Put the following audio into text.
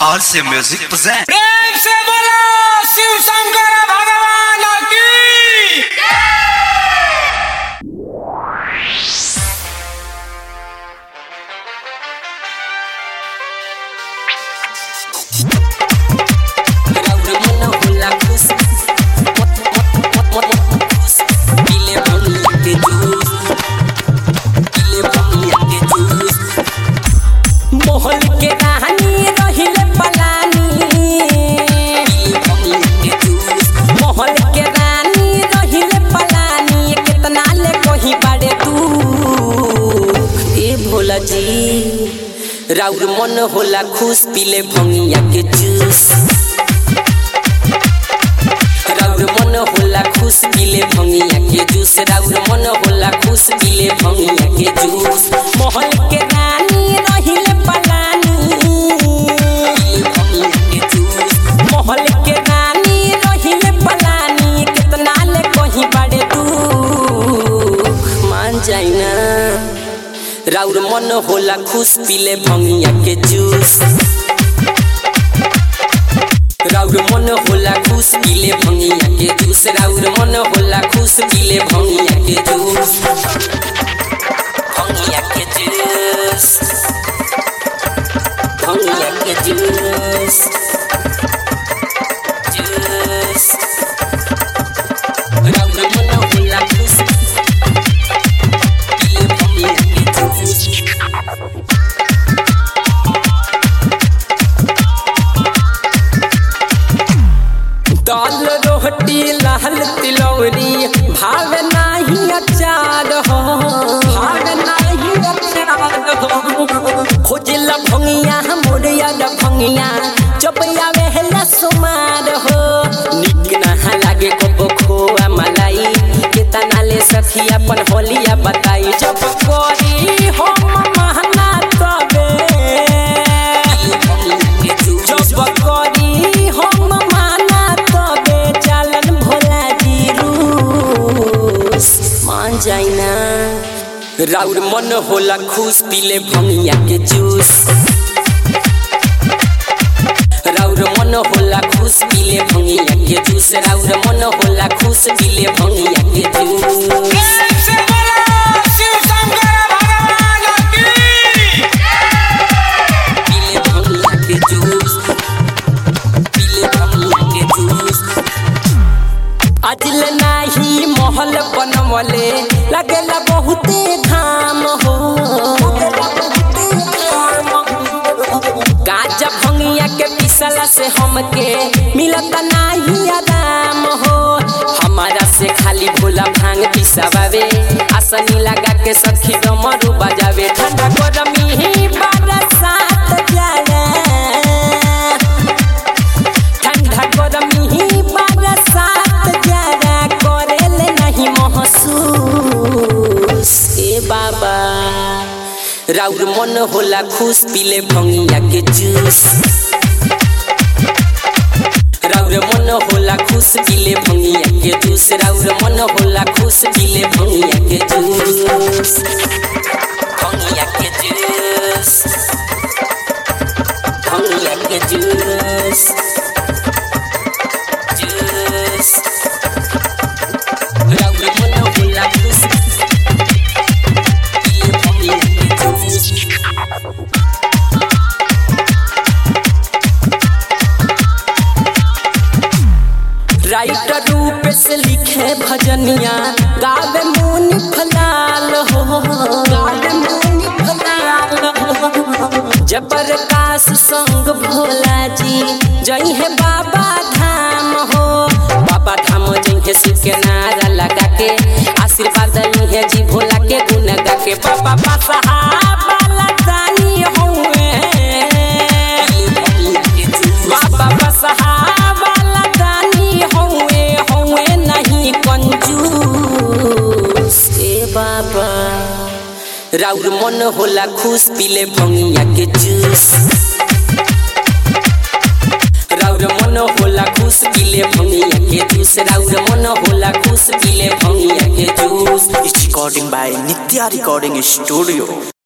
RC Music present. प्रेम से बोलो शिव शंकर भगवान की मोहन के कहानी रहिले पलानी मोहन के रानी रहिले पलानी कितना ले कहीं बाड़े तू ए भोला जी राउर मन होला खुश पीले भंगिया के जूस राउर मन होला खुश पीले भंगिया के जूस राउर मन होला खुश पीले भंगिया के जूस मोहन के रानी रहिले पलानी मोहल के रानी रहिले पलानी कितना ले कहीं बड़े तू मान जाई ना राउर मन होला खुश पीले भंगिया के जूस राउर मन होला खुश पीले भंगिया के जूस राउर मन होला खुश पीले भंगिया के जूस भंगिया के जूस भंगिया के जूस जूस राउर मन होला खुश पीले भंगिया के जूस दाल रोटी लाल तिलौरी भाव नाही अचार हो भाव नाही अचार हो खोजल भंगिया मोरिया भंगिया चपया वेहला सुमार हो निक ना लागे को खोआ मलाई केतना ले सखी अपन होलिया बताई जब कोरी हो महना तबे जब कोरी हम माना तबे चलन भोला जी रूस मान जाई ना राउर मन होला खुश पीले भंगिया के जूस राउर मन होला खुश पीले भंगिया के जूस राउर मन होला खुश पीले भंगिया के जूस प्रेम से बोलो शिव शंकर भगवान की पीले भंगिया के जूस पीले भंगिया के जूस अजल नाही महल बनवले लगेला बहुते घाम हो गाजा भंगिया के पिसला से हमके मिलत नाही आराम हो हमारा से खाली भोला भांग पिसावे आसनी लगा के सखी डमरू बजावे ठंडा गरमी ही बरसात जाए ठंडा गरमी ही बरसात जरा करेले नहीं महसूस ए बाबा राउर मन होला खुश पीले भंगिया के जूस राउर मन होला खुश पीले भंगिया के जूस राउर मन होला खुश पीले भंगिया के जूस भंगिया के जूस भंगिया के जूस जूस राउर मन होला खुश पीले भंगिया के जूस राइटर रूप से लिखे भजनिया गावे मुनि फलाल हो गावे मुनि फलाल हो जबरकाश संग भोला जी जई है बाबा धाम हो बाबा धाम जई है शिव के नारा लगा के आशीर्वाद ली है जी भोला के गुण गा के बाबा बसहा वाला दानी हुए बाबा बसहा वाला दानी हुए हुए नहीं कंजूस ए बाबा राउर मन होला खुश पीले भंगिया के जूस राउर मन होला खुश पीले भंगिया के जूस राउर मन होला खुश पीले भंगिया के juice It's recording by Nitya Recording Studio.